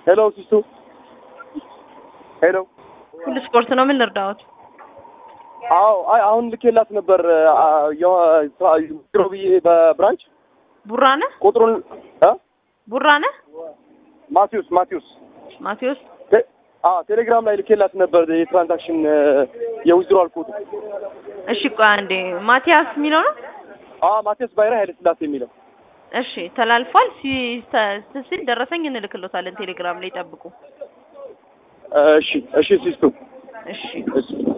ሄሎ ሲስቱ ሄሎ ሁሉ ስፖርት ነው። ምን ልርዳዎት? አዎ አይ አሁን ልኬላት ነበር ቢሮ ብዬ በብራንች ቡራ ነህ? ቁጥሩን እ ቡራ ነህ? ማቴዎስ ማቴዎስ ማቴዎስ ቴ- አ ቴሌግራም ላይ ልኬላት ነበር የትራንዛክሽን የዊዝድሮዋል ኮድ እሺ፣ ቆይ አንዴ ማቲያስ የሚለው ነው። አ ማቴዎስ ባይራ ኃይለ ስላሴ የሚለው እሺ፣ ተላልፏል። ሲ ተ- ሲል ደረሰኝ እንልክሎታለን። ቴሌግራም ላይ ጠብቁ። እሺ እሺ ሲስቱ እሺ እሺ